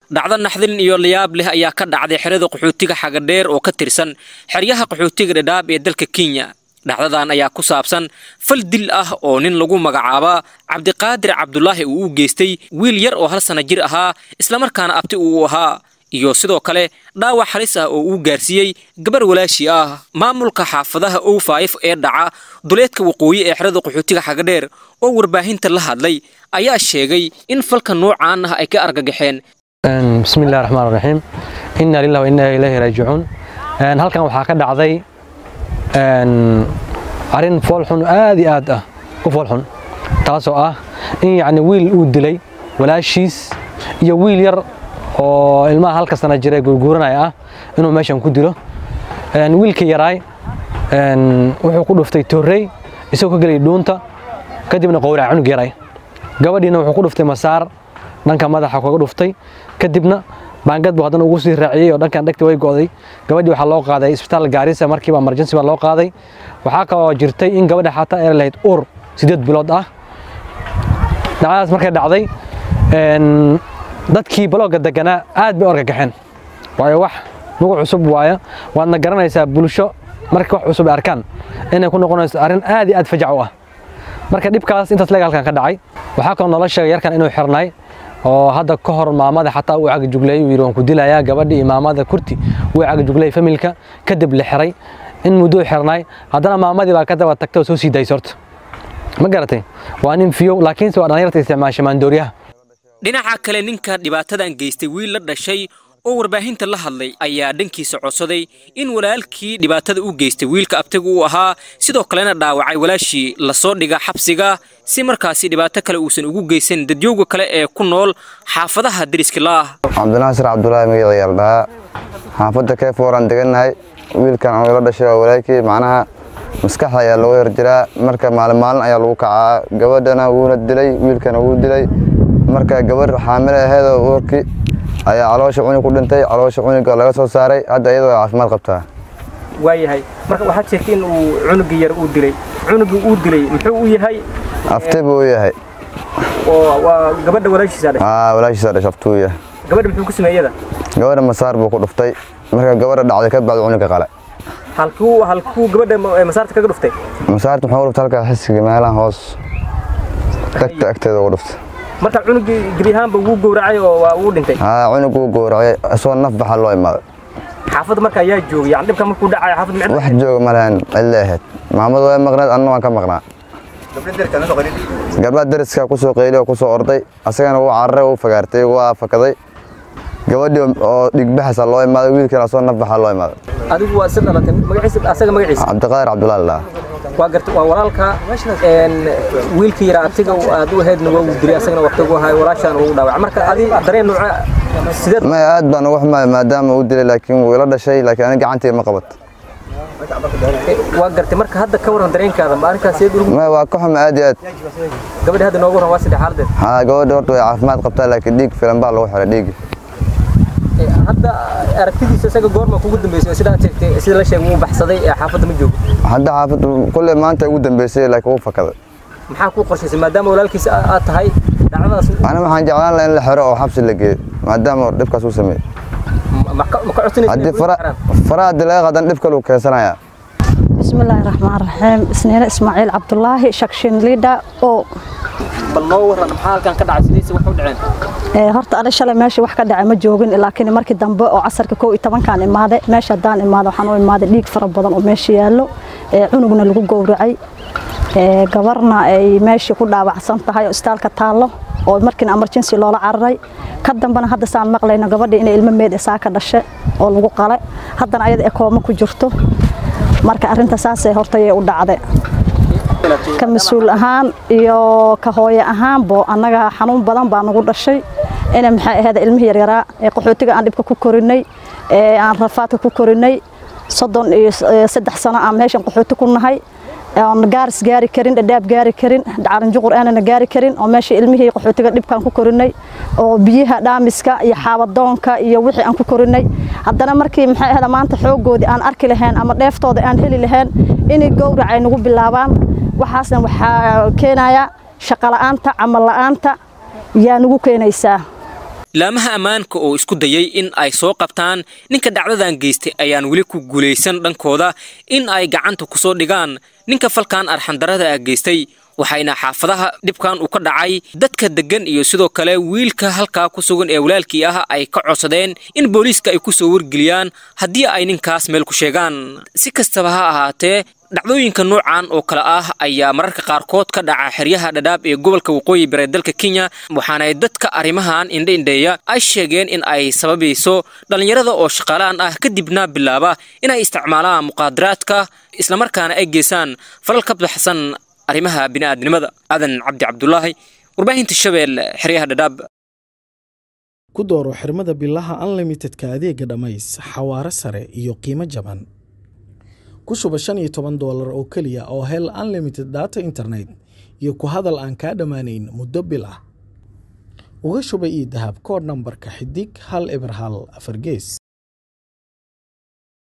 dhacdo naxdin iyo layaab leh ayaa ka dhacday xerada qaxootiga xagadheer oo ka tirsan xeryaha qaxootiga dhadhaab ee dalka kenya dhacdadan ayaa ku saabsan fal dil ah oo nin lagu magacaaba cabdiqaadir cabdulaahi uu u geystay wiil yar oo hal sana jir ahaa islamarkaana abti uu ahaa iyo sidoo kale dhaawac halis ah oo uu gaarsiiyey gabar walaashi ah maamulka xaafadaha o faif ee dhaca duleedka waqooyi ee xerada qaxootiga xagadheer oo warbaahinta la hadlay ayaa sheegay in falka noocaan ah ay ka argagaxeen bismi illahi raxmaan raxiim inna lillahi wa inna ilayhi raajicuun halkan waxaa ka dhacday arrin foolxun aad iyo aad ah u foolxun taasoo ah in yacni wiil uu dilay walaashiis iyo wiil yar oo ilmaha halka sana jira guurguuranaya ah inuu meeshan ku dilo wiilkii yaraay wuxuu ku dhuftay torrey isagoo ka gelay dhuunta kadibna qowraca cunug yaray gabadhiina wuxuu ku dhuftay masaar dhanka madaxa kaga dhuftay kadibna baangad buu haddana ugu sii raaciyey oo dhankan dhegta way go'day gabadhii waxaa loo qaaday isbitaal gaarisa markiiba emergency baa loo qaaday waxaa kaloo jirtay in gabadha xataa ay lahayd uur sideed bilood ah dhacdadaas markay dhacday dadkii balooga deganaa aad bay u argagaxeen waayo wax nugu cusub waaya waadna garanaysaa bulsho marka wax cusub ay arkaan inay ku noqonayso arrin aad iyo aad fajac u ah marka dhibkaas intaas leega halkan ka dhacay waxaa kaloo noola sheegay yarkan inuu xirnay oo hadda ka hor maamada xataa uu cagajugleeyey uu yidhi waan ku dilayaa gabadhii iyo maamada kurti wuu cagajugleeyey familka kadib la xiray in mudduu xirnay haddana maamadii baa ka daba tagtay oo soo sii daysay horta ma garatay waa nin fiyow laakiinse waa dhalinyarta isticmaasha maandooriyaha dhinaca kale ninka dhibaatadan geystay wiil la dhashay oo warbaahinta la hadlay ayaa dhankiisa codsaday in walaalkii dhibaatada u geystay wiilka abtiga uu ahaa sidoo kalena dhaawacay walaashii lasoo dhiga xabsiga si markaasi dhibaato kale uusan ugu geysan dadyowga kale ee ku nool xaafadaha deriska laah cabdinaasir cabdulaahi magaciyaal dhahaa xaafadda keefooraan degannahay wiilkan oo ila dhashay waa walaalkii macnaha maskaxda ayaa looga horjiraa marka maalin maalin ayaa lagu kacaa gabadhana wuuna dilay wiilkana wuu dilay marka gabadh xaamile aheedoo uurkii ayaa caloosha cunug ku dhintay caloosha cunuga laga soo saaray hadda iyadoo caafimaad qabtaa waayahay marka waxaad sheegtay in uu cunugii yar uu dilay cunugii uu dilay muxuu u yahay afti buu yahay oo waa gabadha walaashiisa dhashay aa walaashiisa dhash aftuu yahay gabadha muxuu ku sameeyada gabadha masaar buu ku dhuftay marka gabadha dhacday ka bacdi cunuga qale halkuu halkuu gabadha masaarta kaga dhuftay masaarta muxuu dhuftay halkaa xisiga meelahan hoos tagta agteeda ugu dhuftay marka cunugii gebi ahaanba wuu gowracay oo waa uu dhintay haa cunug wuu gowracay isagoo naf baxa loo imaaday xaafadda marka ayaa joogay yani dhibka markuu dhacayo xaafad micno wax jooga ma lahayn cille ahayd maamadu way maqneed anna waan ka maqnaa gabdhaha deriska ku soo qeyliy oo ku soo orday asagana wuu cararay wuu fagaartay waa fakaday gabadhii oo dhigbaxasa loo imaaday wiilkana asagoo naf baxa loo imaaday adigu waa si dhalatay magaciisa asaga magaciisa cabdiqaadir cabdulaali laa waa garta waa walaalka wiilkii yara abtiga aad u ahaydna waa uu dilay asagana waqti ugu hayo walaashaana ugu dhaawacay marka adi dareen nooca sideed may aad baan uga xumaay maadaama uu dilay laakiin wuu ila dhashay laakiin aniga gacantii ma qabat waa gartay marka hadda ka waran dareenkaada ma arrinkaas seed urugu may waa ka xuma aad iyo aad gabadha hadda noogu waran waa saddex xaaladeed haa gabadha horta way caafimaad qabtaa laakiin dhiig filan baa lagu xiray dhiigi hadda aragtidiisa isaga goorma kugu dambeysay sida aad sheegtay sida la sheegay wuu baxsaday ee xaafadda ma joogo hadda xaafadda kulley maanta ugu dambeysay laakiin wuu fakaday maxaa kuu qorshaysay maadaama walaalkiisa aad tahay dhacdadaas ana waxaan jeclaan lahaa in la xiro oo xabsi la geeyo maadaama dhibkaas uu sameeyey ma ka codsanaysa haddii faraha haddii laga qadan dhib kale uu keensanayaa بسم الله الرحمن الرحيم اسنين اسماعيل عبد الله شكشن ليدا او bal noo waran maxaa halkan ka dhacay sidiisa wax u dhaceen ee horta ana shalay meesha wax ka dhacay ma joogin laakiin markii dambe oo casarka 11 kan imaaday meesha hadaan imaado waxaan u imaaday dhiig fara badan oo meesha yaallo ee cunugna lagu gowracay ee gabarna ay meesha ku dhaawacsan tahay oo istaalka taalo oo markiina emergency loola cararay ka dambana hadda saan maqlayno gabadha inay ilmo meed isaa ka dhashay oo lagu qalay haddana ayada ee kooma ku jirto marka arrinta saasay horta ayay u dhacday ka mas-uul ahaan iyo ka hooye ahaanbo annaga xanuun badan baa nagu dhashay ina maxay ahayd ilmihii yaryaraa ee qaxootiga aan dhibka ku korinay ee aan rafaadka ku korinay soddon iyo saddex sano aan meeshan qaxooti ku nahay oon gaaris gaari karin dhadhaab gaari karin caranjuqur aanana gaari karin oo meesha ilmihii qaxootiga dhibkaan ku korinay oo biyaha dhaamiska iyo xaabadoonka iyo wixii aan ku korinay haddana markii maxay ahayd maanta xooggoodii aan arki lahayn ama dheeftooda aan heli lahayn inay gowrac ay nagu bilaabaan waxaasna waxaa keenaya shaqo la'aanta camal la'aanta yaa nagu keenaysaa laamaha ammaanka oo isku dayay in ay soo qabtaan ninka dhacdadan geystay ayaan weli ku guulaysan dhankooda in ay gacanta ku soo dhigaan ninka falkan arxandarada ah geystay waxayna xaafadaha dhibkan uu ka dhacay dadka deggan iyo sidoo kale wiilka halkaa ku sugan ee walaalkii ah ay ka codsadeen in booliiska ay ku soo wargeliyaan haddii ay ninkaas meel ku sheegaan si kastaba ha ahaatee dhacdooyinka noocan oo kale ah ayaa mararka qaarkood ka dhaca xeryaha dhadhaab ee gobolka waqooyi bari dalka kenya waxaana dadka arrimahan indhaindheeya ay sheegeen in ay sababayso dhallinyarada oo shaqaalaan ah kadibna bilaaba inay isticmaalaan muqaadaraadka islamarkaana ay geysaan falal ka baxsan arrimaha bini'aadnimada aadan cabdi cabdulaahi warbaahinta shabeel xeryaha dhadhaab ku dooro xirmada bilaha unlimitedka adeega dhammays xawaare sare iyo qiimo jaban ku shuba shan iyo toban doolar oo keliya oo hel unlimited data internet iyo ku hadal aan kaa dhammaanayn muddo bil ah uga shuba ii dahab koodh nambarka xidig hal eber hal afar gees